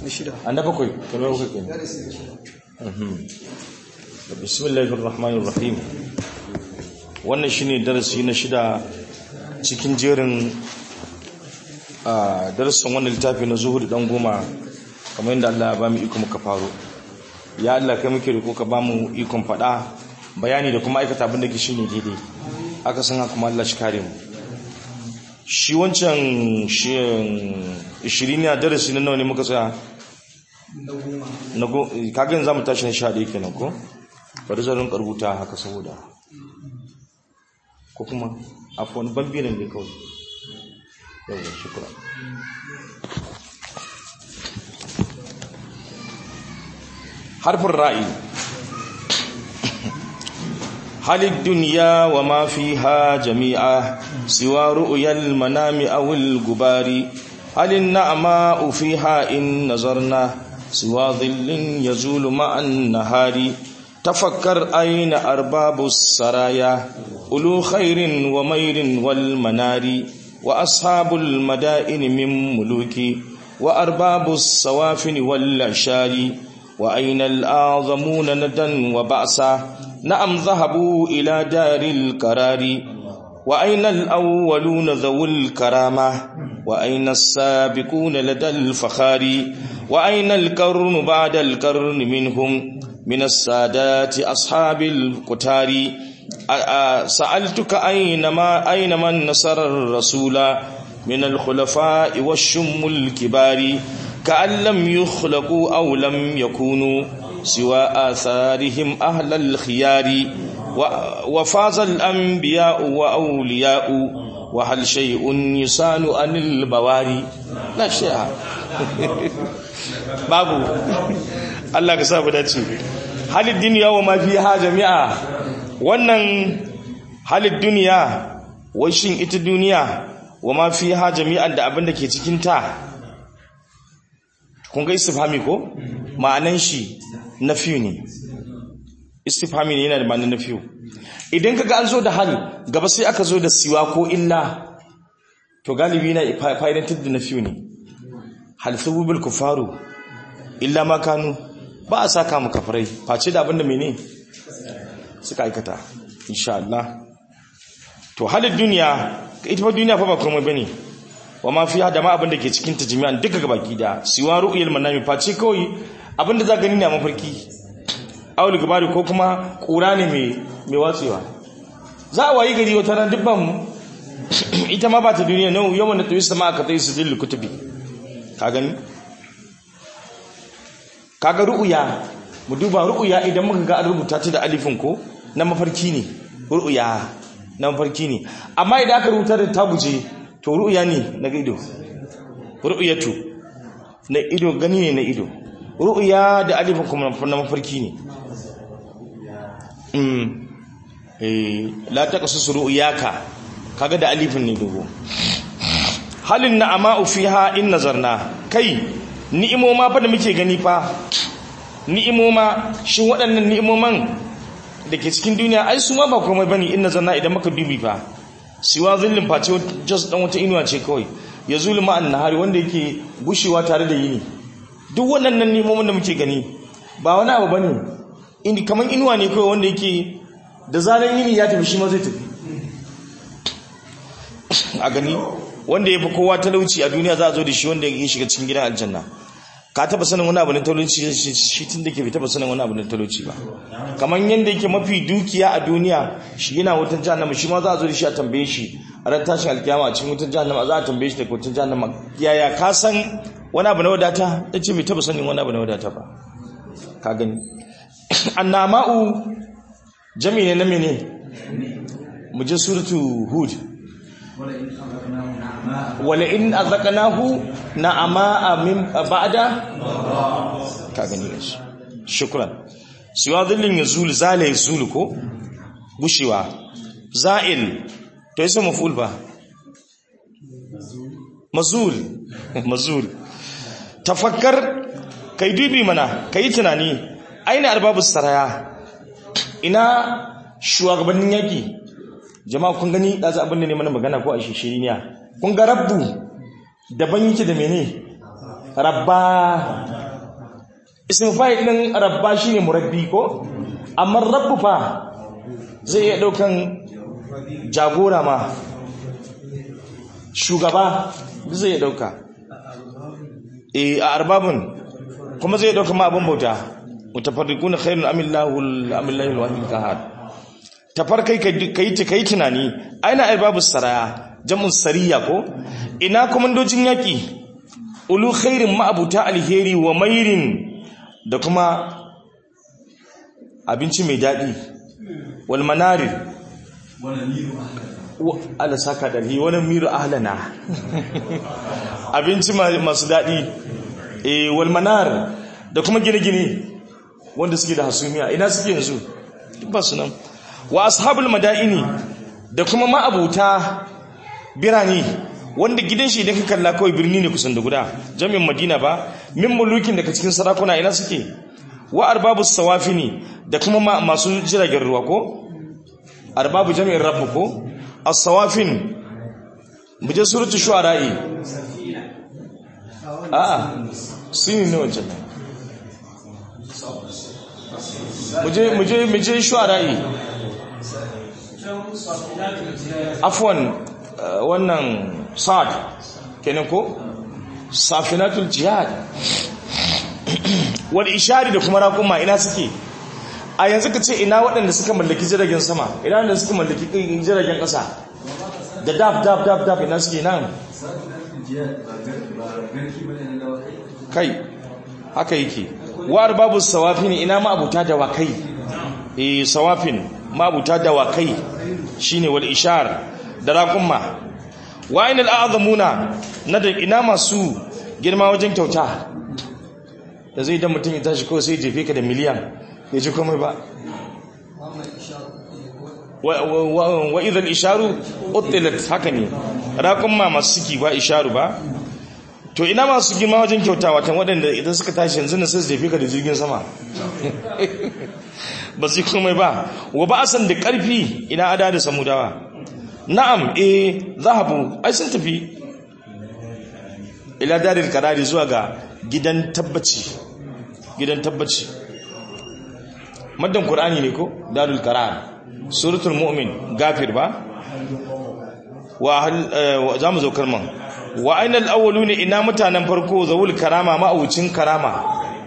an na bakwai kamar bakwai kenan bismillahir rahmanir rahim wannan shine darasi na shida cikin jerin a darasin wannan littafi na zuhud dan goma kamar yadda Allah ya ba mu iko muka faro ya Allah kai muke riko ka ba mu ikon fada bayani da kuma aikata abin da ke shine daidai aka san haka kuma Allah shi kare mu shi wancan shi 20 ne darasi na nawa ne muka tsaya na go kaga yanzu zamu tashi na 11 kenan ko bari zan rinka rubuta haka saboda ko kuma afwan bambinan ne kawai yawa shukran harfin ra'i halid duniya wa ma fiha jami'a siwa ru'yal manami aw al gubari halin na'ma fiha in nazarna siwa dhillin yazulu ma'an nahari تفكر أين أرباب السرايا أولو خير ومير والمنار وأصحاب المدائن من ملوك وأرباب الصوافن والعشار وأين الأعظمون ندا وبعثا نعم ذهبوا إلى دار القرار وأين الأولون ذو الكرامة وأين السابقون لدى الفخار وأين القرن بعد القرن منهم من السادات أصحاب القتار سألتك أين ما أين من نصر الرسول من الخلفاء والشم الكبار كأن لم يخلقوا أو لم يكونوا سوى آثارهم أهل الخيار وفاز الأنبياء وأولياء وهل شيء يسال عن البواري لا شيء babu Allah ka sa mu dace halid duniya wa ma fiha jami'a wannan halid duniya wai shin ita duniya wa ma fiha jami'an da abin da ke cikin ta kun ga istifhami ko ma'anan shi nafiyu ne istifhami ne yana da ma'anan nafiyu idan kaga an zo da hal gaba sai aka zo da siwa ko illa to galibi na fa'idantar da nafiyu ne hal thubul kufaru illa ma kanu ba a saka mu kafirai face da abinda mene suka aikata insha Allah to halin duniya ita fa duniya fa ba komai bane wa ma fiha da ma abinda ke cikin ta jami'an duka gabaki da siwa ru'yal manami face kawai abinda za gani na mafarki aul gabari ko kuma kura ne mai mai watsewa za a wayi gari wata ran dubban ita ma ba ta duniya no yawan da tuyi sama aka tayi sijil kutubi ka gani kaga ru'uya mu duba ru'uya idan muka ga an rubuta ta da alifin ko na mafarki ne ru'uya na mafarki ne amma idan aka rubuta da tabuje to ru'uya ne na ido ru'uyatu na ido gani ne na ido ru'uya da alifin kuma na mafarki ne mm eh la taqasus ru'yaka kaga da alifin ne dogo halin na'ama fiha in nazarna kai ni'imoma fa da muke gani fa ni'imoma shin waɗannan ni'imoman da ke cikin duniya ai su ma ba komai bane in nazarna idan muka dubi fa siwa zillin face just dan wata inuwa ce kawai ya zulma an nahari wanda yake gushewa tare da yini duk waɗannan ni'imomin da muke gani ba wani abu bane indi kaman inuwa ne kawai wanda yake da zaran yini ya tafi shi ma zai tafi a gani wanda ya fi kowa talauci a duniya za a zo da shi wanda ya shiga cikin gidan aljanna ka taba sanin wani abu na talauci shi tun da ke bai taba sanin wani abu na talauci ba kamar yadda yake mafi dukiya a duniya shi yana wutan jahannama shi ma za a zo da shi a tambaye shi a ran tashin alkiyama a cikin wutan jahannama za a tambaye shi da wutan jahannama yaya ka san wani abu na wadata ya ce bai taba sanin wani abu na wadata ba ka gani annama'u jami ne na mene mu je suratu hud ولئن أذقناه نعماء من بعد كاغني شكرا سوى ظل يزول زال يزول كو غشوا زائل to yasa maful ba mazul mazul tafakkar kai dubi mana kai tunani aina arbabus saraya ina shugabannin yaki jama'a kun gani ɗazu abin da ne mana magana ko a shishiriya kun ga rabbu daban yake da mene rabba ismu fa'il din rabba shine murabbi ko amma rabbu fa zai iya daukan jagora ma shugaba zai iya dauka eh a arbabun kuma zai dauka ma abun bauta mutafarriquna khairun amillahu amillahu alwahid kahad tafarkai kai kai tunani aina arbabus saraya jam'un sariya ko ina komandojin yaki ulu khairin ma'abuta alheri wa mairin da kuma abinci mai daɗi wal manarir ala saka dalhi wani miru ahlana abinci masu daɗi e wal manar da kuma gine-gine wanda suke da hasumiya ina suke yanzu duk ba su nan wa ashabul madaini da kuma ma'abuta birane wanda gidan shi idan ka kalla kawai birni ne kusan da guda jami'in madina ba min mulukin daga cikin sarakuna ina suke wa arbabu sawafini da kuma masu jiragen ruwa ko arbabu jami'in rabbu ko as-sawafin muje suratul shu'ara'i a'a sini ne wancan muje muje muje shu'ara'i afwan wannan sa'ad kenan ko safinatul jihad wal ishari da kuma raƙuma ina suke a yanzu ka ce ina waɗanda suka mallaki jiragen sama ina waɗanda suka mallaki jiragen ƙasa da daf daf daf daf ina suke nan kai haka yake war babu sawafin ina ma'abuta da wakai eh sawafin ma'abuta da wakai shine wal ishar da raƙuma wa'in al'azamuna na da ina masu girma wajen kyauta da zai dan mutum ya tashi kawai sai jefe ka da miliyan ya ji komai ba wa idan isharu uttilat haka ne raƙumma masu suki ba isharu ba to ina masu girma wajen kyauta watan waɗanda idan suka tashi yanzu na sai su jefe ka da jirgin sama ba su yi komai ba wa ba a san da ƙarfi ina ada da samudawa na'am eh zahabu ai sun tafi ila daril karari zuwa ga gidan tabbaci gidan tabbaci maddan qur'ani ne ko darul qarar suratul mu'min gafir ba wa zamu zo kalman wa ainal awwaluna ina mutanen farko zawul karama ma'aucin karama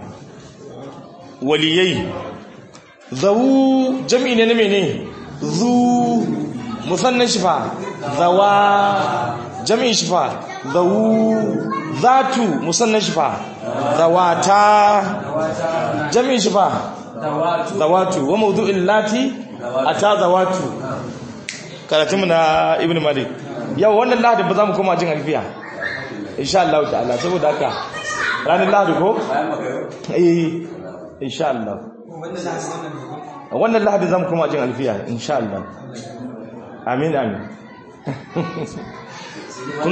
waliyai zawu jam'i ne na mene zu musannan shifa zawa jami'in shifa zawu zatu musannan shifa zawata jami'in shifa zawatu wa mawdu'in lati ata zawatu karatunmu na ibn malik yau wannan lahadi ba za mu koma jin alfiya insha Allah ta'ala saboda haka ranar lahadi ko eh insha Allah wannan lahadi za mu koma jin alfiya insha Allah amin amin kun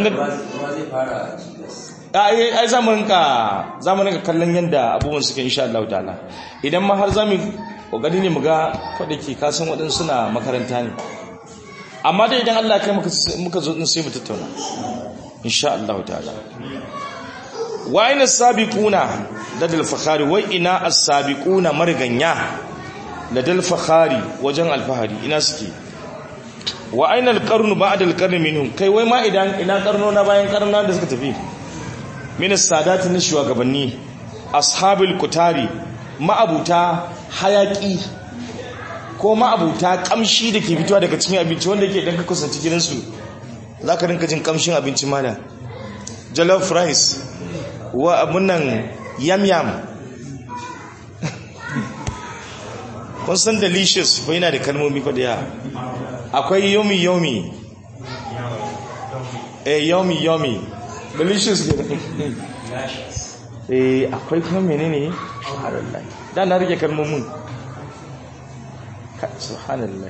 ga ai zamanin ka zamanin ka kallon yanda abubuwan suke insha Allah ta'ala idan ma har zamu kokari ne mu ga ke ka san waɗansu suna makaranta ne amma dai idan Allah kai muka muka zo din sai mu tattauna insha Allah ta'ala wa ina sabiquna ladal fakhari wa ina as-sabiquna marganya ladal fakhari wajen alfahari ina suke wa aina alqarnu ba'da alqarni minhum kai wai ma idan ina karno na bayan karno da suka tafi min as-sadati na shugabanni ashabul kutari ma'abuta hayaki ko ma'abuta kamshi da ke fitowa daga cikin abinci wanda yake dan ka kusanci gidansu zaka rinka jin kamshin abinci mana jollof rice wa abun nan yam yam kun san delicious ko yana da kalmomi ko da ya akwai yomi yomi eh yomi yomi delicious ke eh akwai kuma menene subhanallah da na rike kalmomin subhanallah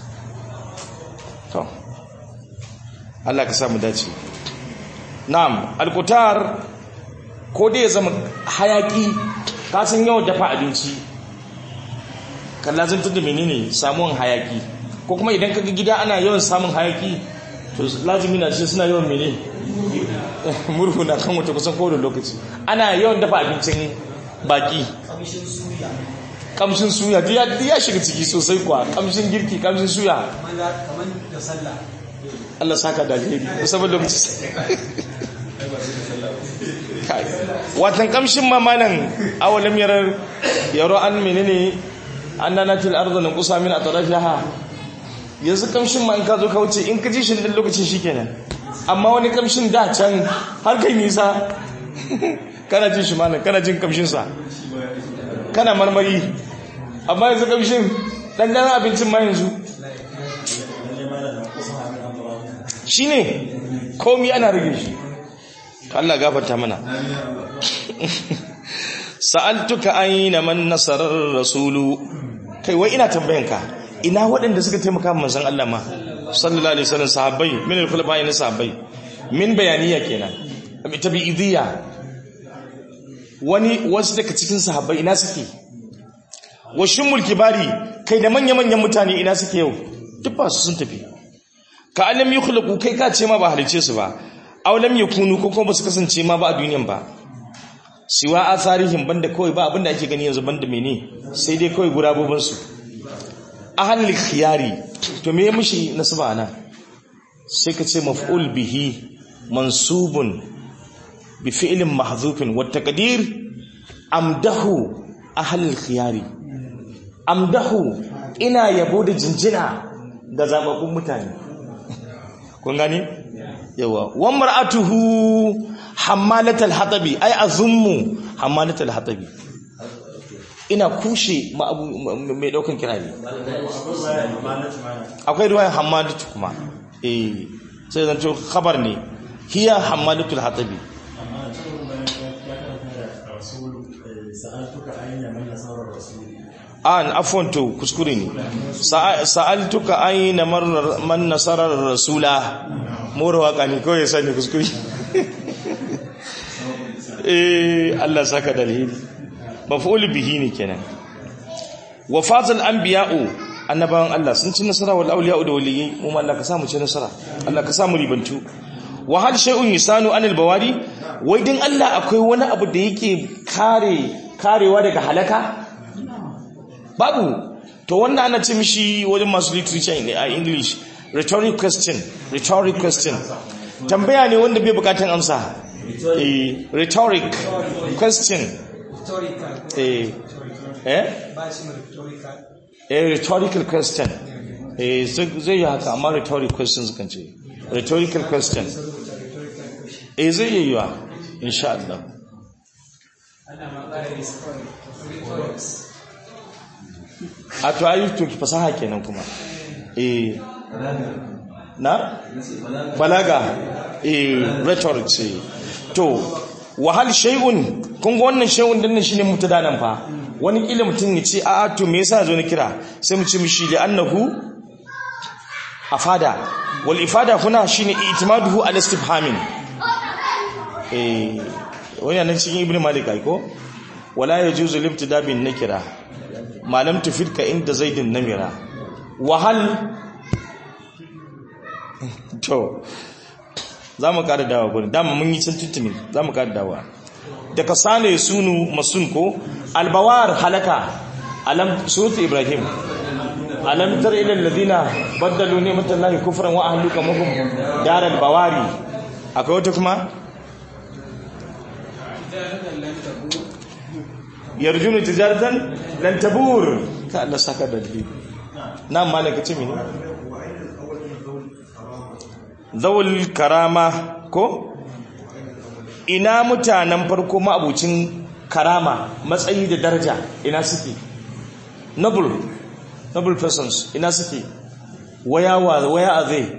to Allah ka samu dace na'am alqutar ko dai ya zama hayaki ka san yawan dafa abinci kallazin da menene samun hayaki ko kuma idan kaga gida ana yawan samun hayaki to lazimi na ce suna yawan mene murhu na kan wata kusan kowane lokaci ana yawan dafa abincin baki kamshin suya kamshin suya duk ya duk ya shiga ciki sosai kuwa kamshin girki kamshin suya kamar kamar da sallah Allah saka da alheri musamman lokaci Kai. watan kamshin mamalan awalam yarar yaro an menene an nanatil ardu nan kusa min atrafiha yanzu kamshin ma in ka zo ka wuce in ka ji shi din lokacin shikenan amma wani kamshin da can har kai nisa kana jin shi malam kana jin kamshin sa kana marmari amma yanzu kamshin dandanan abincin ma yanzu shine komi ana rage shi Allah gafarta mana sa'altuka aina man nasarar rasulu kai wai ina tambayanka ina waɗanda suka taimaka manzon Allah ma sallallahu alaihi wasallam sahabbai min al-khulafa'i na sahabbai min bayaniya kenan tabi'idiyya wani wasu daga cikin sahabbai ina suke wa shimmul kibari kai da manya-manyan mutane ina suke yau duk ba su sun tafi ka alam yukhlaqu kai ka ce ma ba halice su ba aw lam yakunu ko kuma ba su kasance ma ba a duniyan ba siwa asarihim banda kawai ba abinda ake gani yanzu banda mene sai dai kawai gurabobin su ahlul khiyari to me mushi nasaba ana sai ka ce maf'ul bihi mansubun bi fi'lin mahdhufin wa taqdir amdahu ahlul khiyari amdahu ina yabo da jinjina ga zababbun mutane kun gani yawa wa mar'atuhu hammalatal hatabi ai azummu hammalatal hatabi ina kushe ma abu mai daukan kirari akwai ruwayan hammalatu kuma eh sai zan to khabar ne hiya hammalatul hatabi an afwan to kuskure ne sa'altuka aina man nasarar rasula mora waka ne kawai sani kuskure eh Allah saka dalili maf'ul bihi ne kenan wa fazal anbiya'u annabawan Allah sun ci nasara wal awliya'u da waliyyi mu Allah ka samu ci nasara Allah ka samu ribantu wa hal shay'un yusanu anil bawari wai din Allah akwai wani abu da yake kare karewa daga halaka babu to wanda ana ce mishi wajen masu literature a english rhetoric question rhetoric question tambaya ne wanda bai bukatan amsa eh rhetoric question rhetorical eh eh ba shi mai rhetorical eh rhetorical question eh zai yi haka amma rhetoric questions kan ce rhetorical question eh zai yi yiwa insha Allah ana magana da rhetorics a to ayi to fasaha kenan kuma eh na balaga eh rhetoric ce to wahal shay'un kun ga wannan shay'un din nan shine mutada nan fa wani kila mutum ya ce a a to me yasa zo ni kira sai mu ce mishi li annahu afada wal ifada huna shine itimaduhu al istifhamin eh wani nan cikin ibnu malik ai ko wala yajuzu libtida bin nakira malam tufidka inda zaidin namira wahal to za mu kada dawa gurin dama mun yi can tuntuni za mu kada dawa daga sale sunu masun ko albawar halaka alam surutu ibrahim alam tar ila alladhina baddalu ni'matallahi kufran wa ahluka mahum daral bawari akwai wata kuma yarjunu tijaratan lan tabur ka Allah saka da dalili nan malaka ce mene zawul karama ko ina mutanen farko ma'abucin karama matsayi da daraja ina suke noble noble persons ina suke waya wa waya are they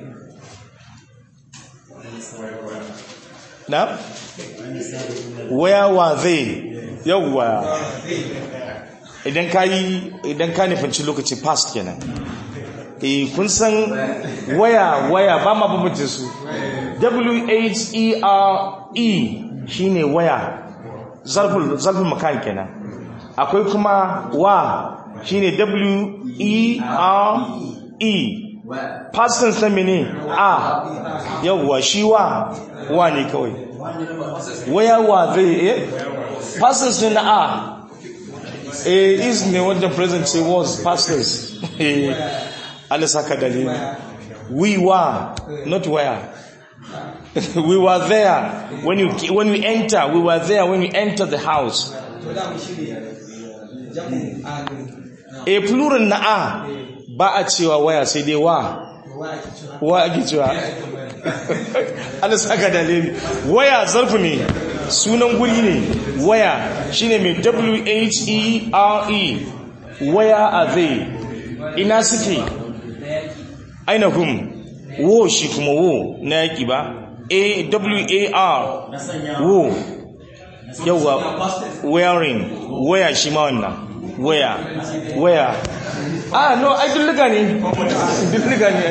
na waya wa they yawwa idan ka yi idan ka nufinci lokaci past kenan eh kun san waya waya ba ma bambance su w h e r e shine waya zarful zarful makan kenan akwai kuma wa shine w e r e past tense na mene a yawwa shi wa wa ne kawai waya wa zai eh pastors ne na a eh is ne wanda present say was pastors eh Allah saka dalili we were not where we were there when you when you enter we were there when you enter the house to da mu shirya jamu a a plural na a ba a cewa waya sai dai wa wa ake cewa wa ake cewa Allah saka dalili waya zarfu ne sunan guri ne waya shine mai W H E R E where are they ina suke aina hum wo shi kuma wo na yaki ba A W A R wo yawa wearing waya shi ma wannan waya waya ah no ai dulluga ne dulluga ne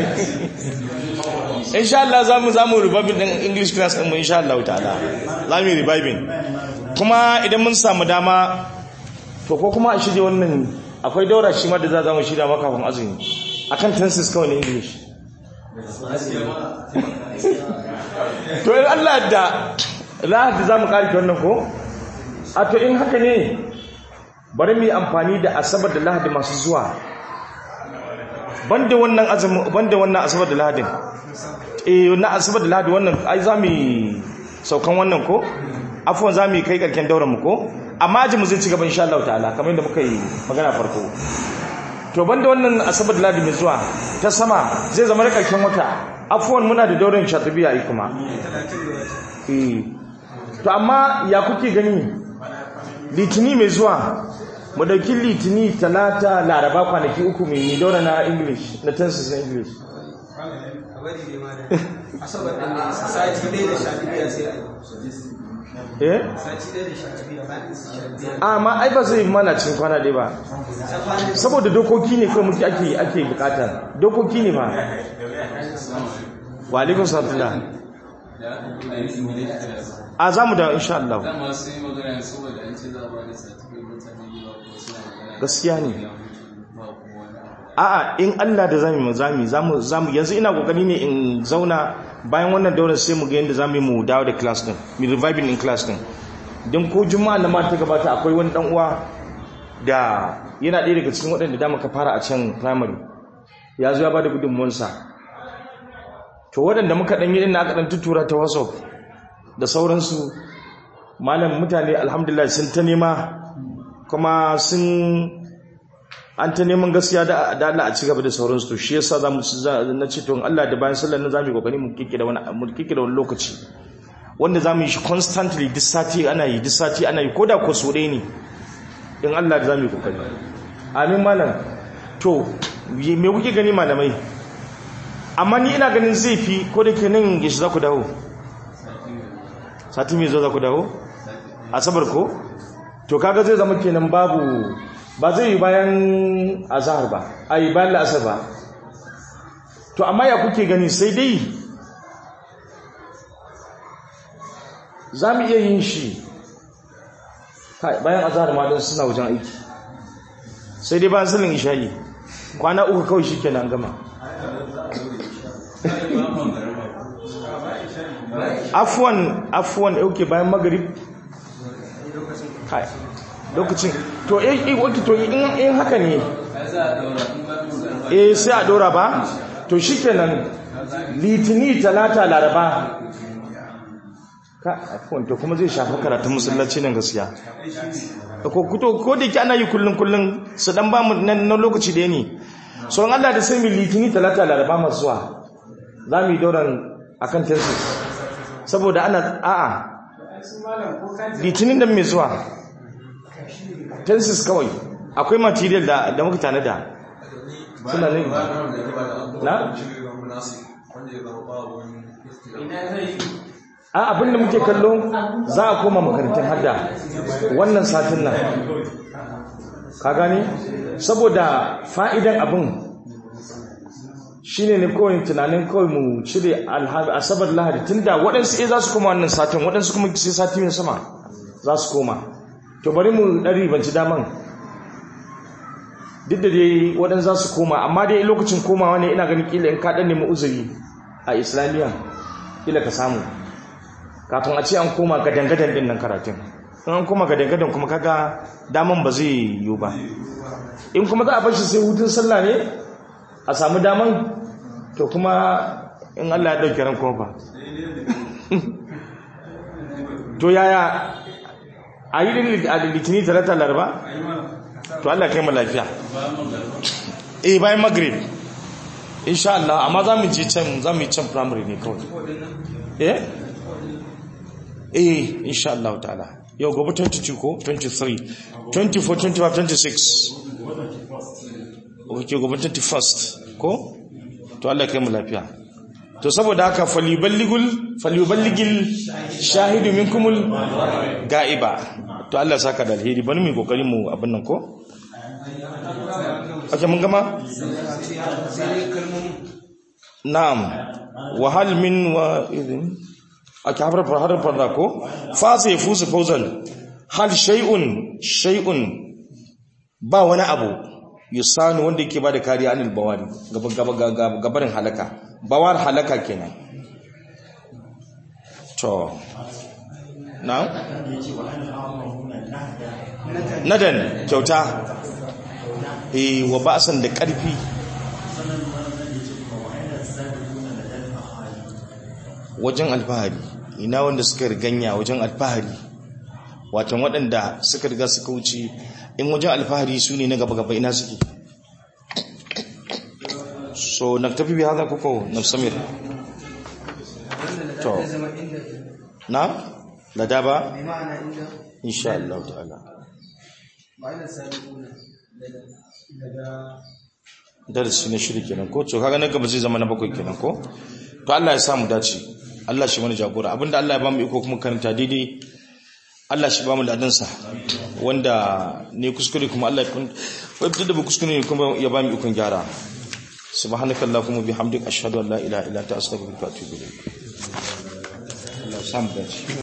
insha Allah zamu zamu reviving din English class din mu insha Allah ta'ala zamu yi reviving kuma idan mun samu dama to ko kuma a shirye wannan akwai daura shi ma da za mu shirya maka kafin azumi akan tenses kawai na English to in Allah da lahadi za mu ƙarfi wannan ko a to in haka ne bari mu yi amfani da asabar da lahadi masu zuwa banda wannan azumin banda wannan asabar da lahadin eh na asabar da lahadi wannan ai za mu yi saukan wannan ko afwan za mu yi kai karken dauran mu ko amma aji mu zai ci gaba insha Allah ta'ala kamar yadda muka yi magana farko to banda wannan asabar da lahadi mai zuwa ta sama zai zama da karken wata afwan muna da dauran shatibiya ai kuma eh to amma ya kuke gani litini mai zuwa mu dauki litini talata laraba kwanaki uku mai yi daura na english na tenses na english a bari ne ma da asabar da ne sati ɗaya da sha biyu sai a yi eh sati ɗaya da sha biyu bayan su sha biyu amma ai ba zai mana cin kwana ɗaya ba saboda dokoki ne kawai muke ake ake bukata dokoki ne ba wa alaikum salam a za mu da insha Allah dama sun yi magana saboda an ce za a ba da certificate mutane yawa ko suna magana gaskiya ne ba kuma wani abu a'a in Allah da zamu mu zamu zamu zamu yanzu ina kokari ne in zauna bayan wannan daular sai mu ga yanda zamu yi mu dawo da class din mu reviving in class din dan ko juma'a na ma ta gabata akwai wani dan uwa da yana ɗaya daga cikin waɗanda da muka fara a can primary ya zo ya bada gudunmuwansa to waɗanda muka ɗan yi ɗin aka ɗan tutura ta whatsapp da sauransu malam mutane alhamdulillah sun ta nema kuma sun an ta neman gaskiya da da Allah a ci gaba da sauransu to shi yasa zamu na ce to in Allah da bayan sallar nan zamu yi kokari mu kike da wani mu kike da wani lokaci wanda zamu yi shi constantly duk sati ana yi duk sati ana yi koda ko so ɗaya ne in Allah da zamu yi kokari amin malam to me kuke gani malamai amma ni ina ganin zai fi ko da ke nan yashi za ku dawo sati mai zo za ku dawo asabar ko to kaga zai zama kenan babu ba zai yi bayan azahar ba a yi bayan la'asar ba to amma ya kuke gani sai dai za mu iya yin shi Kai, bayan azahar ma don suna wajen aiki sai dai bayan salin isha'i kwana uku kawai shi kenan gama afuwan afuwan ɗauke bayan magarib Kai, lokacin to eh eh waki to in in haka ne ai za a daura in ba mu garba eh sai a dora ba to shikenan litini talata laraba ka afwan to kuma zai shafi karatun musallaci nan gaskiya ko kuto ko da yake ana yi kullun kullun su dan ba mu nan na lokaci da ne so in Allah da sai mu litini talata laraba masu zuwa za mu yi dauran akan tensu saboda ana a'a litinin da mai zuwa tensis kawai akwai material da da muka tanada suna ne na a abinda muke kallo za a koma makarantar hadda wannan satin nan ka gani saboda fa'idan abin shine ne kawai tunanin kawai mu cire alhabi asabar lahadi tunda waɗansu eh za su koma wannan satin waɗansu kuma sai sati mai sama za su koma to bari mu ɗari banci daman duk da dai waɗansu za su koma amma dai lokacin komawa ne ina ganin kila in ka ɗan nemi uzuri a islamiyya kila ka samu kafin a ce an koma ga dangadan din nan karatun in an koma ga dangadan kuma kaga daman ba zai yiwu ba in kuma za a bar shi sai hutun sallah ne a samu daman to kuma in Allah ya dauke ran kuma ba to yaya a yi da litini talata laraba to Allah kai mu lafiya eh bayan maghrib insha Allah amma za mu je can za mu yi can primary ne kawai eh eh insha Allah ta'ala yau gobe 22 ko 23 24 25 26 ok gobe 21st ko to Allah kai mu lafiya to saboda haka falyuballigul falyuballigil shahidu minkumul ga'iba to Allah saka da alheri bani mu kokarin mu abin nan ko ake mun gama na'am wa hal min wa idin ake harfar harfar da ko fa sai fusu fawzan hal shay'un shay'un ba wani abu yusanu wanda yake bada kariya anil bawari gabarin halaka bawar halaka kenan to na nadan kyauta eh wa ba'san da karfi wajen alfahari ina wanda suka riganya wajen alfahari watan waɗanda suka riga suka wuce in wajen alfahari su ne na gaba-gaba ina suke so na tafi bi haza kuko na samir to na lada ba mai ma'ana inda insha Allah ta'ala ma'ana sabiquna daga daga darasi na shiri kenan ko to kaga na gaba zai zama na bakwai kenan ko to Allah ya samu dace Allah shi mana jagora abinda Allah ya bamu iko kuma karanta daidai Allah shi bamu ladansa wanda ne kuskure kuma Allah ya kun wai da ba kuskure ne kuma ya bamu ikon gyara subhanakallahumma bihamdika ashhadu an la ilaha illa anta astaghfiruka wa atubu ilayk Allah ya samu dace